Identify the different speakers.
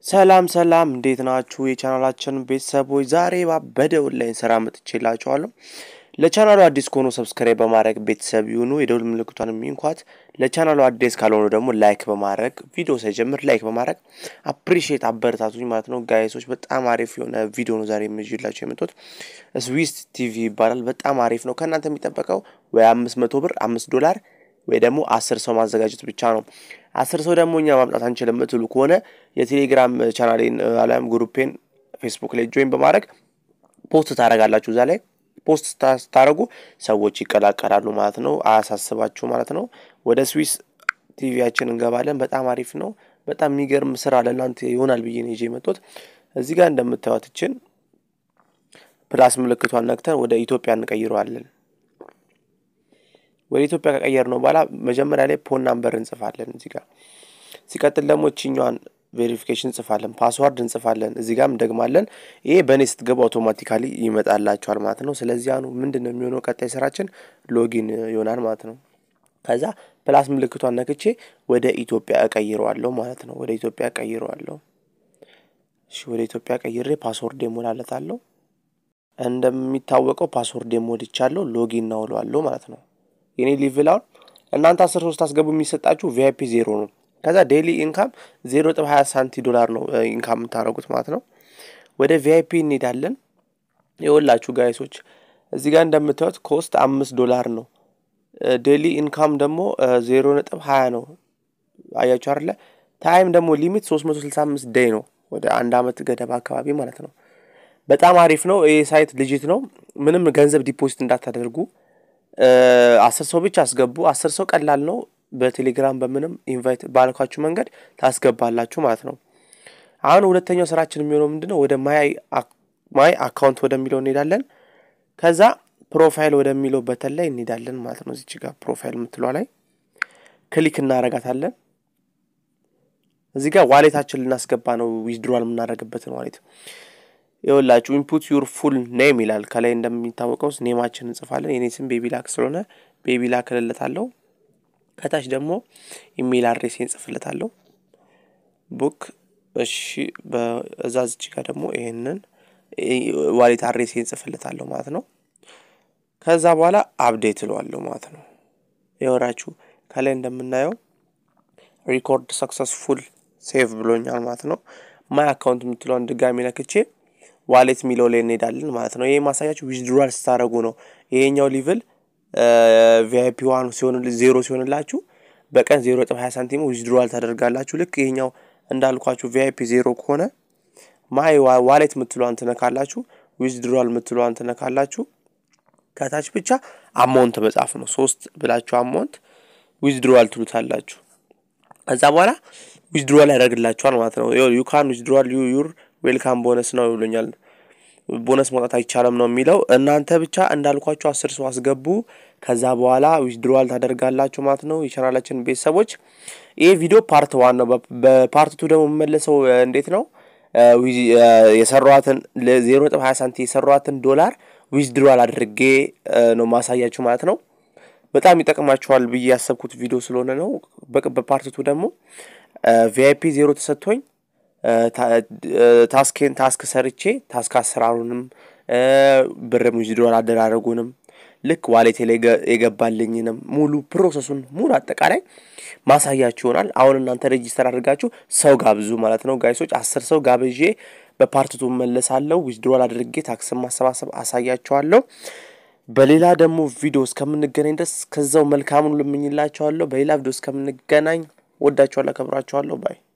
Speaker 1: ሰላም ሰላም እንዴት ናችሁ? የቻናላችን ቤተሰቦች ዛሬ ባበደ ኦንላይን ስራ መጥቼላችኋለሁ። ለቻናሉ አዲስ ከሆኑ ሰብስክራይብ በማድረግ ቤተሰብ ይሁኑ። የደውል ምልክቷን የሚንኳት። ለቻናሉ አዲስ ካልሆኑ ደግሞ ላይክ በማድረግ ቪዲዮ ሳይጀምር ላይክ በማድረግ አፕሪሺየት አበረታቱኝ ማለት ነው። ጋይሶች በጣም አሪፍ የሆነ ቪዲዮ ነው ዛሬ የምይዤላችሁ የመጡት። ስዊስ ቲቪ ይባላል። በጣም አሪፍ ነው። ከእናንተ የሚጠበቀው ወይ አምስት መቶ ብር አምስት ዶላር ወይ ደግሞ አስር ሰው ማዘጋጀት ብቻ ነው። አስር ሰው ደግሞ እኛ ማምጣት አንችልም የምትሉ ከሆነ የቴሌግራም ቻናሌን አሊያም ግሩፔን ፌስቡክ ላይ ጆይን በማድረግ ፖስት ታደርጋላችሁ። እዛ ላይ ፖስት ስታደርጉ ሰዎች ይቀላቀላሉ ማለት ነው። አያሳስባችሁ ማለት ነው። ወደ ስዊስ ቲቪያችን እንገባለን። በጣም አሪፍ ነው። በጣም የሚገርም ስራ ለእናንተ ይሆናል ብዬ ነው ይዤ የመጡት። እዚህ ጋር እንደምታዩትችን ፕላስ ምልክቷን ነክተን ወደ ኢትዮጵያ እንቀይረዋለን። ወደ ኢትዮጵያ ከቀየር ነው በኋላ መጀመሪያ ላይ ፖን ናምበር እንጽፋለን እዚህ ጋር። ሲቀጥል ደግሞ እችኛዋን ቬሪፊኬሽን እንጽፋለን፣ ፓስዋርድ እንጽፋለን፣ እዚህ ጋርም እንደግማለን። ይሄ በእኔ ስትገቡ አውቶማቲካሊ ይመጣላችኋል ማለት ነው። ስለዚህ አሁኑ ምንድን ነው የሚሆነው? ቀጣይ ስራችን ሎጊን ይሆናል ማለት ነው። ከዛ ፕላስ ምልክቷን ነክቼ ወደ ኢትዮጵያ እቀይረዋለሁ ማለት ነው። ወደ ኢትዮጵያ እቀይረዋለሁ። እሺ፣ ወደ ኢትዮጵያ ቀይሬ ፓስወርድ ሞላለታለሁ። እንደሚታወቀው ፓስወርድ ሞልቻለሁ። ሎጊን እናውለዋለሁ ማለት ነው። የኔ ሊቭል አሁን እናንተ አስር ሶስት አስገቡ የሚሰጣችሁ ቪአይፒ ዜሮ ነው። ከዛ ዴይሊ ኢንካም ዜሮ ነጥብ ሀያ ሳንቲ ዶላር ነው ኢንካም የምታደርጉት ማለት ነው። ወደ ቪአይፒ እንሄዳለን። የወላችሁ ጋይሶች እዚህ ጋር እንደምታዩት ኮስት አምስት ዶላር ነው። ዴይሊ ኢንካም ደግሞ ዜሮ ነጥብ ሀያ ነው። አያችሁ አይደለ? ታይም ደግሞ ሊሚት ሶስት መቶ ስልሳ አምስት ዴይ ነው። ወደ አንድ አመት ገደባ አካባቢ ማለት ነው። በጣም አሪፍ ነው። ይህ ሳይት ልጅት ነው። ምንም ገንዘብ ዲፖዚት እንዳታደርጉ አስር ሰው ብቻ አስገቡ። አስር ሰው ቀላል ነው። በቴሌግራም በምንም ኢንቫይት ባልኳችሁ መንገድ ታስገባላችሁ ማለት ነው። አሁን ሁለተኛው ስራችን የሚሆነው ምንድን ነው? ወደ ማይ አካውንት ወደሚለው እንሄዳለን። ከዛ ፕሮፋይል ወደሚለው በተን ላይ እንሄዳለን ማለት ነው። እዚች ጋር ፕሮፋይል የምትሏ ላይ ክሊክ እናረጋታለን። እዚህ ጋር ዋሌታችን ልናስገባ ነው። ዊዝድሮዋል የምናደርግበትን ዋሌት ይኸውላችሁ ኢንፑት ዩር ፉል ኔም ይላል። ከላይ እንደሚታወቀው ኔማችን እንጽፋለን። የኔ ስም ቤቢ ላክ ስለሆነ ቤቢ ላክ እልለታለሁ። ከታች ደግሞ ኢሜይል አድሬስ እንጽፍለታለሁ። ቡክ እሺ። በዛ ዝች ጋር ደግሞ ይሄንን ዋሌት አድሬስ እንጽፍለታለሁ ማለት ነው። ከዛ በኋላ አፕዴት እለዋለሁ ማለት ነው። ይኸውላችሁ ከላይ እንደምናየው ሪኮርድ ሰክሰስፉል ሴቭ ብሎኛል ማለት ነው። ማይ አካውንት የምትለውን ድጋሚ ነክቼ ዋሌት የሚለው ላይ እንሄዳለን ማለት ነው። ይሄ ማሳያችሁ ዊዝድሮዋል ስታደረጉ ነው። ይሄኛው ሊቭል ቪአይፒ ዋን ሲሆን ዜሮ ሲሆንላችሁ በቀን ዜሮ ነጥብ ሀያ ሳንቲም ዊዝድሮዋል ታደርጋላችሁ። ልክ ይሄኛው እንዳልኳችሁ ቪአይፒ ዜሮ ከሆነ ማይ ዋሌት የምትለዋን ትነካላችሁ፣ ዊዝድሮዋል የምትለዋን ትነካላችሁ። ከታች ብቻ አማውንት መጻፍ ነው። ሶስት ብላችሁ አማውንት ዊዝድሮዋል ትሉታላችሁ። ከዛ በኋላ ዊዝድሮዋል ያደርግላችኋል ማለት ነው። ዩካን ዊዝድሮዋል ዩር ዌልካም ቦነስ ነው ይብሎኛል። ቦነስ መውጣት አይቻልም ነው የሚለው። እናንተ ብቻ እንዳልኳችሁ አስር ሰው አስገቡ። ከዛ በኋላ ዊዝድሮዋል ታደርጋላችሁ ማለት ነው። የቻናላችን ቤተሰቦች ይህ ቪዲዮ ፓርት ዋን ነው። በፓርት ቱ ደግሞ የምመለሰው እንዴት ነው የሰሯትን ዜሮ ነጥብ ሀያ ሳንቲ የሰሯትን ዶላር ዊዝድሮዋል አድርጌ ነው ማሳያችሁ ማለት ነው። በጣም ይጠቅማችኋል ብዬ ያሰብኩት ቪዲዮ ስለሆነ ነው። በፓርት ቱ ደግሞ ቪአይፒ ዜሮ ተሰጥቶኝ ታስኬን ታስክ ሰርቼ ታስክ አሰራሩንም ብርም ዊዝድሮዋል አደራረጉንም ልክ ዋሌቴ ላይ የገባልኝንም ሙሉ ፕሮሰሱን ሙሉ አጠቃላይ ማሳያችሁ ይሆናል። አሁን እናንተ ሬጂስተር አድርጋችሁ ሰው ጋብዙ ማለት ነው ጋይሶች። አስር ሰው ጋብዤ በፓርትቱ መለሳለሁ። ዊዝድሮዋል አድርጌ ታክስን ማሰባሰብ አሳያችኋለሁ። በሌላ ደግሞ ቪዲዮ እስከምንገናኝ ድረስ ከዛው መልካሙን ልምኝላችኋለሁ። በሌላ ቪዲዮ እስከምንገናኝ ወዳችኋለሁ፣ አከብራችኋለሁ። ባይ